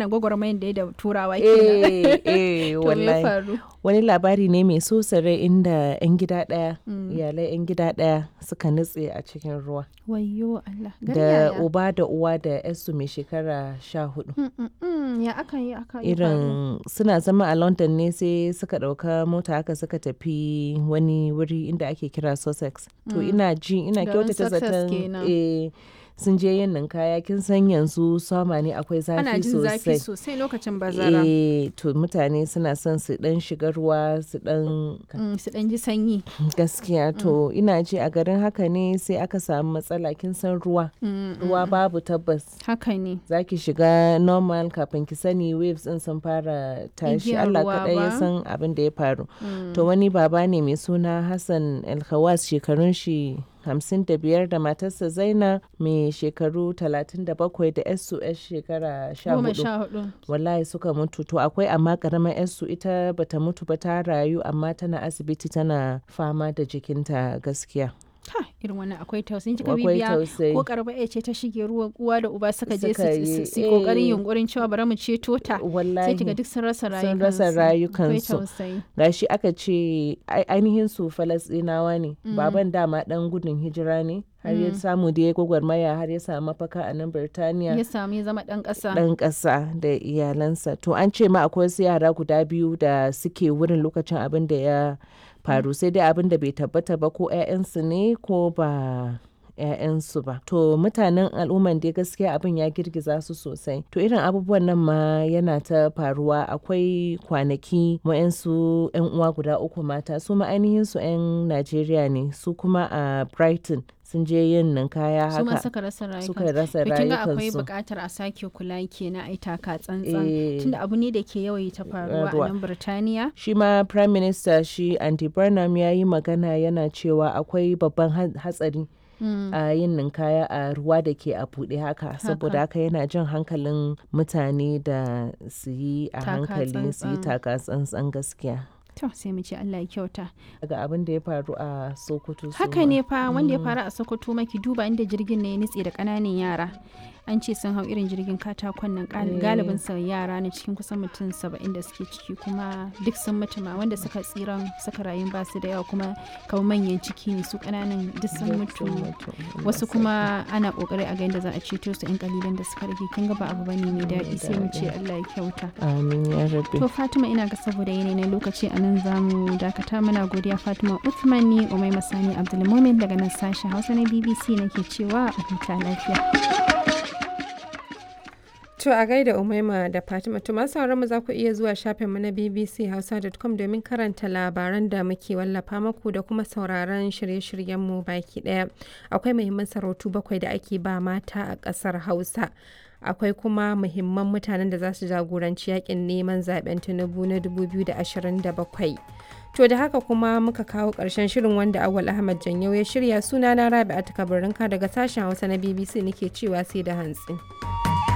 gane gwagwarmayin da ya da turawa eh kenan eh to me ya wallahi faru wani labari ne mai so rai inda 'yan gida ɗaya iyalai 'yan gida ɗaya suka nutse a cikin ruwa wayyo Allah gari da yaya? uba da uwa da yarsu mai shekara sha hudu Mm, mm, mm, ya aka yi aka yi faru? irin suna zama a london ne sai suka ɗauka mota haka suka tafi wani wuri inda ake kira sussex to ina ji ina Garin kyautata Sussex zaton kenan. eh, sun je yin ninkaya kin san yanzu sama ne akwai ana zafi jin zafi sosai sosai lokacin bazara eh to mutane suna son su dan shiga ruwa su dan Mm, su ɗan ji sanyi gaskiya to ina ji a garin haka ne sai aka samu matsala kin san ruwa Mm, ruwa babu tabbas haka ne za ki shiga normal kafin ki sani waves din sun fara tashi Igiyar Allah ruwa kaɗai ya ba. san abin da ya faru to wani baba ne mai suna Hassan Alkhawas shekarun shi hamsin da biyar da matarsa Zaina mai shekaru talatin da bakwai da yarsu yar shekara sha goma hudu sha hudu wallahi suka mutu to akwai amma karamar yarsu ita bata mutu ba ta rayu amma tana asibiti tana fama da jikinta gaskiya ha irin wannan akwai tausayin kika akwai bibiya tausayi ko karba ya ce ta shige ruwa uwa da uba suka je Suka su- yi, su su yi kokarin eh. yunkurin cewa bari mu ceto ta sai wallahi kiga duk sun rasa sun rayukansu rasa akwai rayukansu tausayi gashi aka ce ai- ainihin su falasɗinawa ne baban dama dan gudun hijira ne har ya samu da ya gwagwarmaya har ya samu mafaka a nan birtaniya ya samu ya zama dan kasa dan ƙasa da iyalansa to an ce ma akwai wasu yara guda biyu da suke wurin lokacin abin da ya faru sai dai abin da bai tabbata ba ko 'ya'yansu ne ko ba 'ya'yansu ba to mutanen al'umman dai gaskiya abin ya girgiza su sosai to irin abubuwan nan ma yana ta faruwa akwai kwanaki wa'yansu 'yan uwa guda uku mata su ma ainihin su 'yan najeriya ne su kuma a brighton sun je yin ninkaya su ma haka suka rasa rayukansu suka rasa to kin ga akwai rayukansu buƙatar a sake kula kenan ai taka tsantsan Eh. tunda abu ne da ke yawaita faruwa Ruwa. a nan Birtaniya shi ma prime minister shi andy burnham ya yi magana yana cewa akwai babban ha- hatsari a yin ninkaya a ruwa da ke a buɗe haka saboda haka yana jan hankalin mutane da su yi a Taka hankali su yi tsantsan. taka tsantsan gaskiya to sai mu ce Allah ya kyauta daga abin da ya faru a sokoto su haka ma. ne fa wanda ya faru a Sokoto maki duba inda jirgin ne ya nitse da ƙananan yara an ce sun hau irin jirgin katakon nan gal- galibin sa yara ne cikin kusan mutum saba'in da suke ciki kuma duk sun mutu ma wanda suka tsiran suka rayu ba su da yawa kuma kamar manyan ciki ne su ƙananan duk sun mutu wasu kuma ana kokari a ga yadda za a ceto su yan kalilan da suka rage kin ga ba abu bane mai daɗi sai mu ce Allah ya kyauta amin ya rabbi to Fatima ina ga saboda yanayi na lokaci a nan za mu dakata muna godiya Fatima Uthman ni Umai Masani Abdulmumin daga nan sashen Hausa na BBC nake cewa a huta lafiya To a gaida Umaima da Fatima to masu sauran mu za ku iya zuwa shafinmu na bbchausa.com domin karanta labaran da muke wallafa maku da kuma sauraron shirye-shiryenmu baki daya. Akwai muhimman sarautu bakwai da ake ba mata a ƙasar Hausa. Akwai kuma muhimman mutanen da za su jagoranci yakin neman zaben Tinubu na 2027. To da haka kuma muka kawo ƙarshen shirin wanda Awal Ahmad Janyau ya shirya sunana Rabi'atu Kabarinka daga sashen Hausa na BBC nake cewa sai da hantsi.